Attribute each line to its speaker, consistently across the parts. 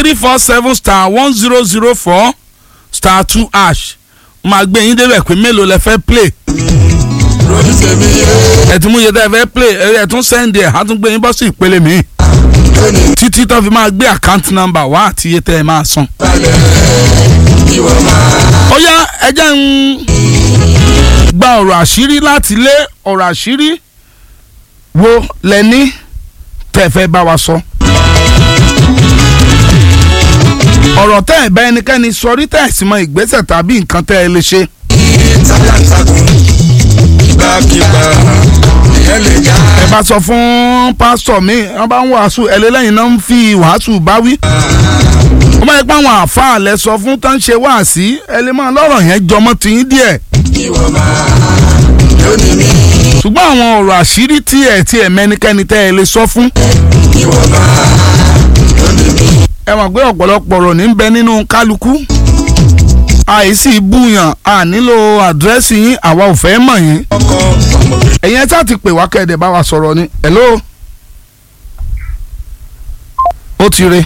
Speaker 1: three four seven star one zero zero four star two ash máa gbé yín débẹ̀ pé mélòó lẹ fẹ́ play
Speaker 2: ròyìn tèmi yé
Speaker 1: ẹ̀tún mú iye tẹ́ ẹ fẹ́ play ẹ̀ tún send ẹ̀ á tún gbé yín bọ́ sí ìpele mi
Speaker 2: lónìí
Speaker 1: títí tó fi máa gbé account number wá àti iye tẹ́ ẹ máa san.
Speaker 2: balẹ̀ ìwọ máa
Speaker 1: ó yá ẹ jẹ́ ń gba ọ̀rọ̀ àṣírí láti lé ọ̀rọ̀ àṣírí wo lẹ́ni tẹ́ ẹ fẹ́ bá wa sọ. ọ̀rọ̀ tẹ́ ẹ bá ẹnikẹ́ni sọ rí tẹ́ ẹ sì mọ ìgbésẹ̀ tàbí nǹkan tẹ́ ẹ lè ṣe.
Speaker 2: talantakun ìgbàkigbà ìyẹn lè já
Speaker 1: ẹ bá sọ fún pásítọ̀ mi wọ́n bá ń wàásù ẹlẹ́lẹ́yìn náà ń fi wàásù báwí. wọ́n bá yẹ pé àwọn àáfàá lẹ sọ fún tó ń ṣe wáàsí ẹ lè máa lọ́rọ̀ yẹn jọmọ́ tiyín díẹ̀.
Speaker 2: ìwọ máa lónìí mi
Speaker 1: ṣùgbọ́n àwọn ọ̀rọ̀ àṣírí tí ẹ̀ tí ẹ̀ mẹ́nikẹ́ni tẹ́ ẹ lè sọ fún.
Speaker 2: ìwọ máa lónìí mi
Speaker 1: ẹ mọ̀ pé ọ̀pọ̀lọpọ̀ ọ̀rọ̀ ní bẹ nínú kálukú. àìsí búyàn a nílò àdírẹ́sì yín àwa ò fẹ́ mọ̀ yín.
Speaker 2: ọkọ ọmọbìnrin
Speaker 1: ẹ̀yin ẹ tá ti pè wá kẹ́ẹ̀dẹ̀ bá wa sọ̀rọ̀ ni. hello. ó ti re.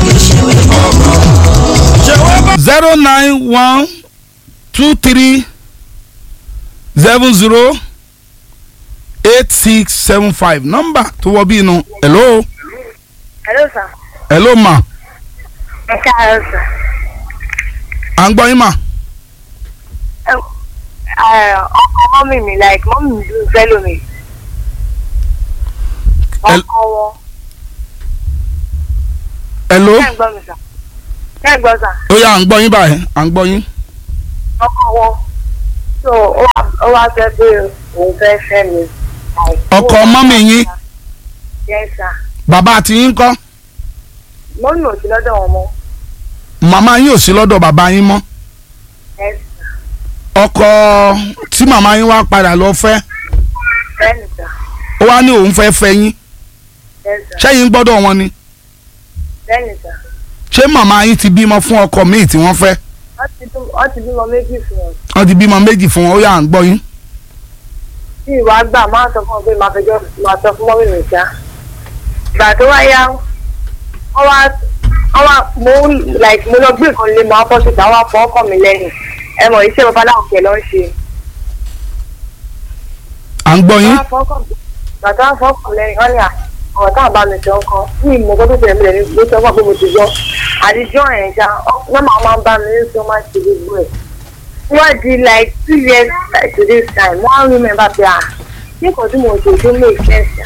Speaker 2: ṣé wọ́n bá
Speaker 1: zero nine one two three seven zero eight six seven five nọ́mbà tó wọ bí inú. hello.
Speaker 3: Hello sir.
Speaker 1: hello ma.
Speaker 3: Ẹ káàárọ̀ sir.
Speaker 1: à ń gbọ́ yín mà.
Speaker 3: Ẹ ẹ, ọkọ mọ́mì mi like mọ́mì mi dùn fẹ́lò mi.
Speaker 1: El-
Speaker 3: Ọkọ wọn.
Speaker 1: hello.
Speaker 3: Ṣé ẹ̀ ń gbọ́ mi sir? Ṣé ẹ̀ ń gbọ́ sir?
Speaker 1: ó yá à ń gbọ́ yín báyìí à ń gbọ́ yín.
Speaker 3: Ọkọ wọn. So ó wá ó wá fẹ́ pé òun fẹ́ fẹ́ mi. Like,
Speaker 1: Ọkọ
Speaker 3: ó wá-
Speaker 1: mọ́mì yín?
Speaker 3: Yes sir.
Speaker 1: bàbá àti yín kọ́
Speaker 3: Mọ́mì ò sí lọ́dọ̀ wọn mọ́.
Speaker 1: màmá yín ò sí lọ́dọ̀ bàbá yín mọ́
Speaker 3: Yes sir.
Speaker 1: ọkọ tí màmá yín wá padà lọ fẹ́
Speaker 3: Bẹ́ẹ̀ni sir.
Speaker 1: ó wá ní òun fẹ́ fẹ́ yín
Speaker 3: Yes sir.
Speaker 1: ṣẹ́yìn gbọ́dọ̀ wọn ni
Speaker 3: Bẹ́ẹ̀ni sir.
Speaker 1: ṣé màmá yín ti bímọ fún ọkọ míì tí wọ́n fẹ́
Speaker 3: Wọ́n ti bímọ- wọ́n ti bímọ méjì fún wọn.
Speaker 1: wọ́n ti bímọ méjì fún wọn ó yá à ń gbọ́ yín.
Speaker 3: tí ìwà gbà máa sọ fún ọ pé máa fẹjọ́ máa sọ fún mọ́mí mi ṣá. ìgbà tó wá yá wọ́n wá wọ́n wá mo ń like mo lọ gbé nǹkan lé máa fọ́ síta wọ́n á fọ́ ọkọ mi lẹ́yìn ẹ mọ̀ iṣẹ́ babaláwo kẹ̀ lọ́ ń ṣe.
Speaker 1: à ń gbọ́
Speaker 3: wọ́n
Speaker 1: yín
Speaker 3: á fọ́ ọkọ mi ìgbà tó wá fọ́ ọkọ mi lẹ́yìn wọ́n ní à ọ̀rọ̀ táwọn bá mi sọ ń kọ́ ní ìmọ̀ kó tó tẹ̀lé mi lẹ́nu ló sọ fún ọ pé mo ti gbọ́ àdìjọ́ ẹ̀ ṣá wọ́n máa máa ń bá mi ní sọ máa ṣe gbogbo ẹ̀ wọ́n di like two years like to this time wọ́n á remember pé à ní nǹkan tí mo ṣe tó make sense ṣá.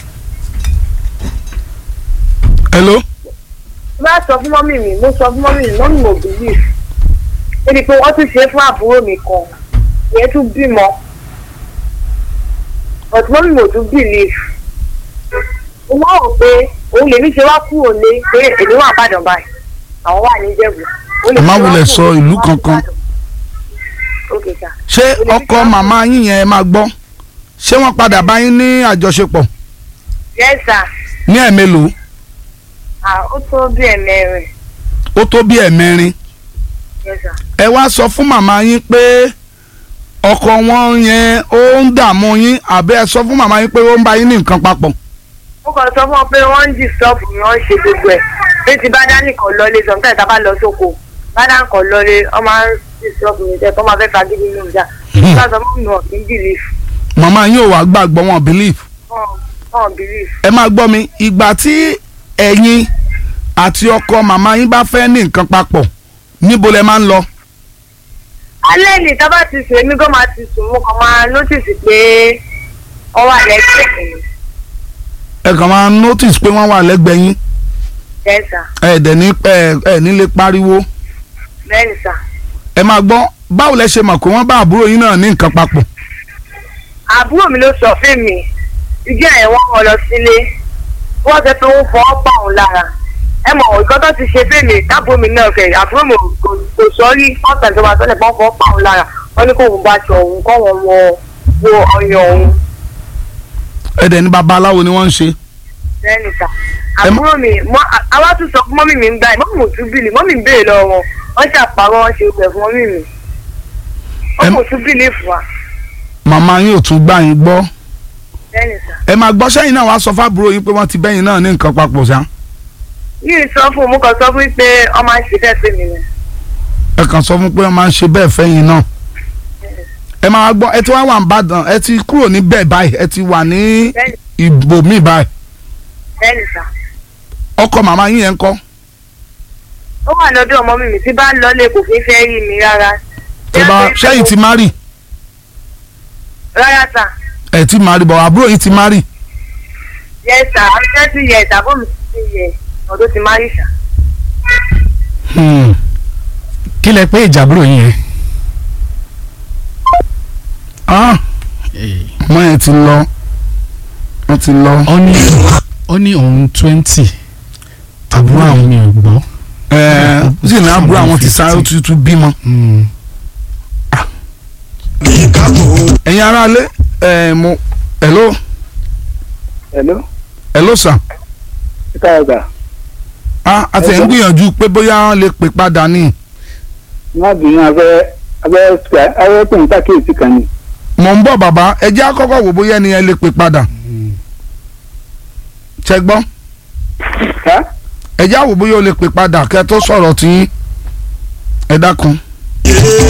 Speaker 1: hello
Speaker 3: bá sọ fún mọ́mì mi mo sọ fún mọ́mì mi mọ́mì mo believe níbi pé wọ́n tún ṣe é fún àbúrò mi kan ìyẹn tún bímọ but mọ́mì mo tún believe mo máa rò pé òun lèmi ṣe wá kúrò lé pé èmi wà bàdàn báyìí àwọn wà ní Ìjẹ̀bú. Òun
Speaker 1: Ẹ má
Speaker 3: lèmi ṣe wá
Speaker 1: wulẹ̀
Speaker 3: kúrò
Speaker 1: sọ
Speaker 3: lé,
Speaker 1: ìlú
Speaker 3: wọ́n wà
Speaker 1: kankan.
Speaker 3: Ìbàdàn. Okay, sir.
Speaker 1: ṣé ọkọ màmá yín yẹn ẹ máa gbọ́ ṣé wọ́n padà bá yín ní àjọṣepọ̀
Speaker 3: yes sir
Speaker 1: ní ẹ̀mélòó
Speaker 3: ah ó tó bí ẹ̀mẹrin
Speaker 1: ó tó bí ẹ̀mẹrin
Speaker 3: yes sir.
Speaker 1: ẹ wá sọ fún màmá yín pé ọkọ wọn yẹn ó ń dààmú yín àbí ẹ sọ fún màmá yín pé ó ń bá yín ní nǹkan papọ̀
Speaker 3: mo kàn sọ fún ọ pé wọ́n ń disturb mi wọ́n ń ṣe gbogbo ẹ̀ bí ti bá dání kan lọlé sometimes tá a bá lọ sóko bá dání kan lọlé wọ́n máa ń disturb mi jẹ́ kó máa fẹ́ fagídí nínú ìjà bá sọ fún mi wọ́n kì í believe
Speaker 1: màmá yín ò wá gbàgbọ́ wọn believe
Speaker 3: wọ́n wọ́n believe.
Speaker 1: ẹ máa gbọ́ mi ìgbà tí ẹ̀yin àti ọkọ màmá yín bá fẹ́ ní nǹkan papọ̀ níbo lẹ máa ń lọ
Speaker 3: alẹ́ ní tá bá ti sùn èmi gan máa ti sùn mo kàn máa notice pé wọ́n wà lẹ́gbẹ̀ẹ́ mi
Speaker 1: ẹ kàn máa notice pé wọ́n wà lẹ́gbẹ̀ẹ́ yín
Speaker 3: bẹ́ẹ̀ sà
Speaker 1: ẹ dẹ̀ ní ẹ ẹ nílé pariwo
Speaker 3: bẹ́ẹ̀ ni sà.
Speaker 1: ẹ máa gbọ́ báwo lẹ ṣe mọ̀ pé wọ́n bá àbúrò yín náà ní nǹkan papọ̀
Speaker 3: àbúrò mi ló sọ fún mi ìdí ẹ̀ wọ́n wọn lọ sílé wọ́n sọ pé ó fọwọ́ pa òun lára ẹ mọ̀ nǹkan tó ti ṣe fún mi tábù mi náà kẹ̀ àbúrò mi kò- kò sọ rí ọ̀sẹ̀ tó máa sọ́lẹ̀ pé wọ́n fọwọ́ pa òun lára wọ́n ní kó òun bá aṣọ òun kọ́ wọn wọ wo ọyàn òun
Speaker 1: ẹ dẹ̀ ní babaláwo ni wọ́n ń ṣe
Speaker 3: lẹ́nu ta
Speaker 1: Ẹ mọ-
Speaker 3: àbúrò mi mọ- à- àwa tún sọ fún mọ́mì mi ń gbà mọ́mì mo tún bìlì mọ́mì ń béèrè lọ́wọ́ wọn wọ́n ṣàpárọ̀ wọn ṣe gbẹ̀ fún mọ́mì mi
Speaker 1: Ẹ
Speaker 3: wọ́n
Speaker 1: mọ-
Speaker 3: kò tún bìlì fún wa
Speaker 1: màmá yín ò tún gbà yín gbọ́
Speaker 3: lẹ́nu ta
Speaker 1: ẹ máa gbọ́ sẹ́yìn náà wàá sọ fábúrò yín pé wọ́n ti bẹ́yìn náà ní nǹkan papọ̀ sá
Speaker 3: yìí sọ fún un mo kàn sọ fún un pé ọmọ àṣẹ fẹ́ pè mí rẹ̀
Speaker 1: ẹ kàn sọ fún pé wọ́n máa ń ṣe bẹ́ẹ̀ fẹ́yìn náà ẹ máa gbọ́ ẹ ti wá wà ní Ìbàdàn ẹ ti kúrò ní bẹ́ẹ̀ báyìí ẹ ti wà ní
Speaker 3: bẹ́ẹ̀ni
Speaker 1: ibòmíì báyìí
Speaker 3: bẹ́ẹ̀ni sà
Speaker 1: ọkọ màmá yín yẹn ń kọ́
Speaker 3: ó wà lọ́dọ̀ ọmọ mi mi tí bá ń lọlé kò fi fẹ́ rí mi rárá
Speaker 1: tó bá ṣẹ́yìn ti má rì
Speaker 3: rárá sà
Speaker 1: ẹ ti má rì bọ̀ àbúrò yín ti má rì
Speaker 3: yẹ sà thirty years àbọ̀ mi ti yẹ ọdún ti má rí sà
Speaker 1: Hmm.
Speaker 4: kí lẹ pé ìjàbúrò yín yẹn.
Speaker 1: ah ọmọ yẹn ti lọ wọ́n ti lọ
Speaker 4: ó ní ó ní òun twenty àbúrò àwọn mi ò gbọ́.
Speaker 1: ẹ ó sì ní àbúrò àwọn ti sáré ó ti tún bímọ.
Speaker 4: Mm.
Speaker 2: ní kákò
Speaker 1: ẹ̀yin aráalé ẹ̀ mo hello
Speaker 5: hello
Speaker 1: hello sir
Speaker 5: kíkà ọgbà
Speaker 1: ah àti ẹ̀ ń gbìyànjú pé bóyá wọ́n lè pè padà ní
Speaker 5: má bínú abẹ́ abẹ́ abẹ́ pè ní pàkíyèsí kan ni
Speaker 1: mò ń bọ̀ bàbá ẹ jẹ́ àkọ́kọ́ wò bóyá ẹni ẹ lè pè padà ṣẹ gbọ́
Speaker 5: ká
Speaker 1: ẹ jẹ́ àwò bóyá o lè pè padà kẹ́ ẹ tó sọ̀rọ̀ tí ẹ dákun.
Speaker 2: yé